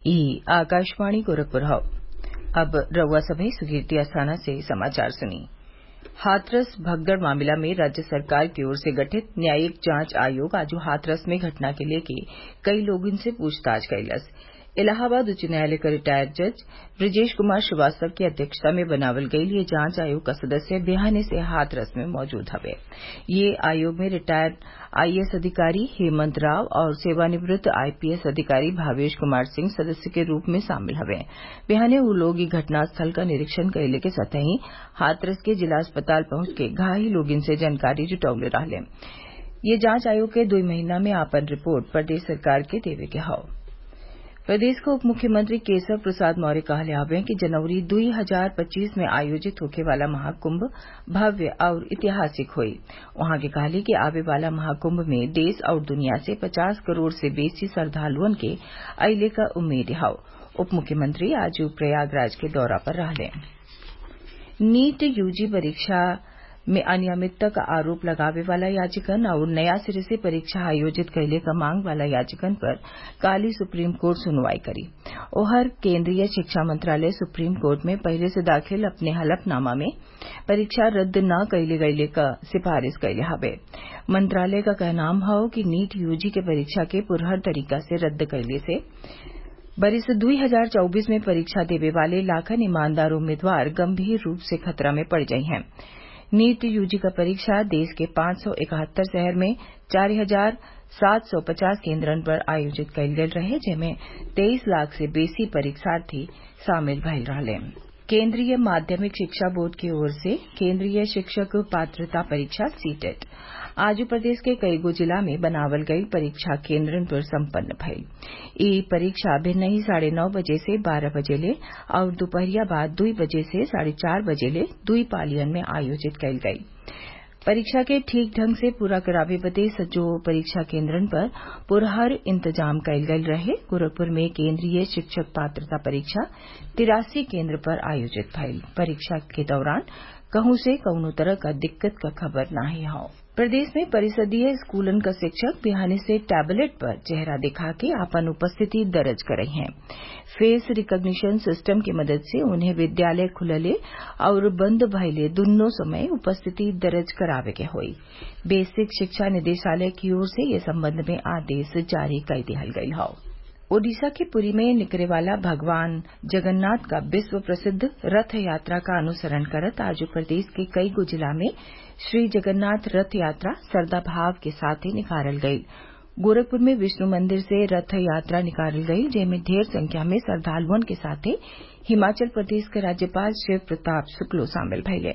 ई आकाशवाणी गोरखपुर हौ अब रउआ सभे सुकीर्ति अस्थाना से समाचार सुनी हाथरस भगदड़ मामला में राज्य सरकार की ओर से गठित न्यायिक जांच आयोग आज हाथरस में घटना के लेके कई लोगन से पूछताछ कइलस इलाहाबाद उच्च न्यायालय क रिटायर्ड जज ब्रजेश कुमार श्रीवास्तव की अध्यक्षता में बनावल गईल ये जांच आयोग क सदस्य बिहाने से हाथरस में मौजूद हवे ये आयोग में रिटायर्ड आईएएस अधिकारी हेमंत राव और सेवानिवृत्त आईपीएस अधिकारी भावेश कुमार सिंह सदस्य के रूप में शामिल हवे बिहाने उ लोग इ घटनास्थल क निरीक्षण कइले के संतही हाथरस के जिला अस्पताल पहुंच के घायल लोगन से जानकारी जुटवले रहले ये जांच आयोग के दुई महीना में आपन रिपोर्ट प्रदेश सरकार के देवे के हौ प्रदेश के उप मुख्यमंत्री केशव प्रसाद मौर्य कहले हवे कि जनवरी दुई हजार पच्चीस में आयोजित होखे वाला महाकुंभ भव्य और ऐतिहासिक होई उहाँ के कहले कि आवे वाला महाकुंभ में देश और दुनिया से पचास करोड़ से बेसी श्रद्वालुअन के अइले क उम्मीद हौ उप मुख्यमंत्री आज प्रयागराज के दौरा पर रहले नीट यूजी परीक्षा में अनियमितता क आरोप लगावे वाला याचिकन और नया सिरे से परीक्षा आयोजित कइले क मांग वाला याचिकन पर काल्हि सुप्रीम कोर्ट सुनवाई करी ओहर केन्द्रीय शिक्षा मंत्रालय सुप्रीम कोर्ट में पहिले से दाखिल अपने हलफनामा में परीक्षा रद्द न कइले गइले क सिफारिश कइले हवे मंत्रालय क कहनाम हौ कि नीट यूजी के परीक्षा के पुरहर तरीका से रद्द कइले से बरिस 2024 में परीक्षा देवे वाले लाखन ईमानदार उम्मीदवार गंभीर रूप से खतरा में पड़ गई हैं नीट यूजी का परीक्षा देश के पांच सौ इकहत्तर शहर में चार हजार सात सौ पचास केन्द्रन पर आयोजित कइल गयल रहे जेमे तेईस लाख से बेसी परीक्षार्थी शामिल भइल रहले केन्द्रीय माध्यमिक शिक्षा बोर्ड की ओर से केन्द्रीय शिक्षक पात्रता परीक्षा सीटेट आज प्रदेश के कईगो जिला में बनावल गई परीक्षा केन्द्रन पर सम्पन्न भइल ई परीक्षा भिन्नही साढ़े नौ बजे से बारह बजे ले और दोपहरिया बाद दुई बजे से साढ़े चार बजे ले दुई पालियन में आयोजित कइल गई परीक्षा के ठीक ढंग से पूरा करावे बदे सजो परीक्षा केन्द्रन पर पुरहर इंतजाम कइल गयल रहे गोरखपुर में केन्द्रीय शिक्षक पात्रता परीक्षा तिरासी केन्द्र पर आयोजित भइल परीक्षा के दौरान कहूं से कौनो तरह का दिक्कत का खबर नाही हौ प्रदेश में परिषदीय स्कूलन क शिक्षक बिहाने से टैबलेट पर चेहरा दिखा के आपन उपस्थिति दर्ज करई हैं फेस रिकग्निशन सिस्टम की मदद से उन्हें विद्यालय खुलले और बंद भइले दुन्नो समय उपस्थिति दर्ज करावे के होई बेसिक शिक्षा निदेशालय की ओर से ये संबंध में आदेश जारी कर दिहल गयल हौ ओडिशा के पुरी में निकले वाला भगवान जगन्नाथ का विश्व प्रसिद्ध रथ यात्रा का अनुसरण करत आज प्रदेश के कई गो जिला में श्री जगन्नाथ रथ यात्रा श्रद्धा भाव के साथ ही निकालल गई गोरखपुर में विष्णु मंदिर से रथ यात्रा निकालल गई जेमें ढेर संख्या में श्रद्वालुअन के साथ हिमाचल प्रदेश के राज्यपाल शिव प्रताप शुक्लो शामिल भइले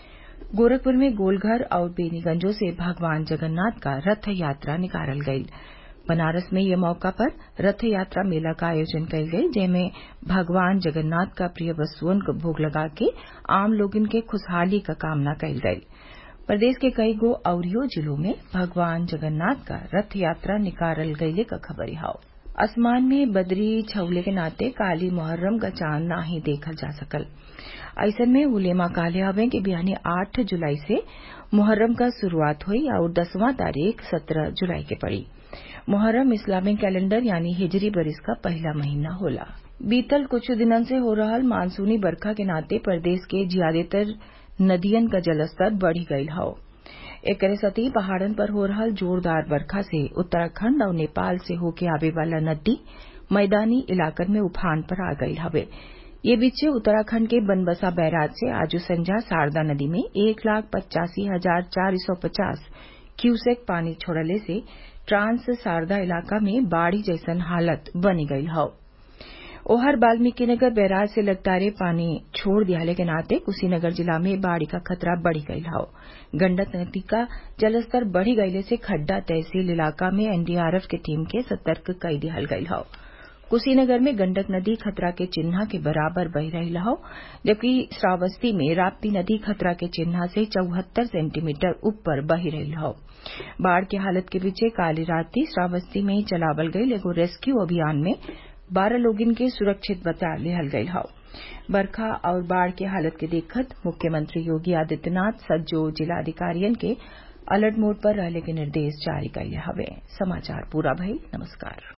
गोरखपुर में गोलघर और बेनीगंजों से भगवान जगन्नाथ का रथ यात्रा निकालल गई बनारस में ये मौका पर रथ यात्रा मेला का आयोजन कइल गई जेमें भगवान जगन्नाथ का प्रिय वस्तुअन को भोग लगा के आम लोगन के खुशहाली का कामना कइल गई प्रदेश के कई गो अवरियो जिलों में भगवान जगन्नाथ का रथ यात्रा निकालल गईले का खबरी हाउ आसमान में बदरी छवले के नाते काली मुहर्रम का चांद ना ही देखल जा सकल ऐसन में उलेमा काले हवे कि बिहानी आठ जुलाई से मुहर्रम का शुरुआत हुई और दसवां तारीख सत्रह जुलाई के पड़ी मुहर्रम इस्लामिक कैलेंडर यानी हिजरी बरिस का पहला महीना होला बीतल कुछ दिनन से हो रहल मानसूनी बरखा के नाते प्रदेश के ज्यादातर नदियन का जलस्तर बढ़ी गयल हौ एकरे सती पहाड़न पर हो रहल जोरदार बरखा से उत्तराखंड और नेपाल से होके आवे वाला नदी मैदानी इलाकन में उफान पर आ गई हवे ये बीचे उत्तराखंड के बनबसा बैराज से आज संझा शारदा नदी में एक लाख पचासी हजार चार सौ पचास क्यूसेक पानी छोड़ले से ट्रांस शारदा इलाका में बाढ़ी जैसन हालत बनी गई हौ ओहर वाल्मीकिनगर बैराज से लगातार पानी छोड़ दियाले के नाते कुशीनगर जिला में बाढ़ी का खतरा बढ़ी गयल हौ गंडक नदी का जलस्तर बढ़ी गयले से खड्डा तहसील इलाका में एनडीआरएफ के टीम के सतर्क कई दिहल गयल हौ कुशीनगर में गंडक नदी खतरा के चिन्हा के बराबर बह रही हौ जबकि श्रावस्ती में राप्ती नदी खतरा के चिन्हा से चौहत्तर सेंटीमीटर ऊपर बह रही हौ बाढ़ की हालत के पीछे काली राती श्रावस्ती में चलावल गई एगो रेस्क्यू अभियान में बारह लोगन के सुरक्षित बचा लिहल गयल हौ बरखा और बाढ़ की हालत के देखत मुख्यमंत्री योगी आदित्यनाथ सज्जो जिलाधिकारियन के अलर्ट मोड पर रहले के निर्देश जारी कइले हवे समाचार पूरा भइल नमस्कार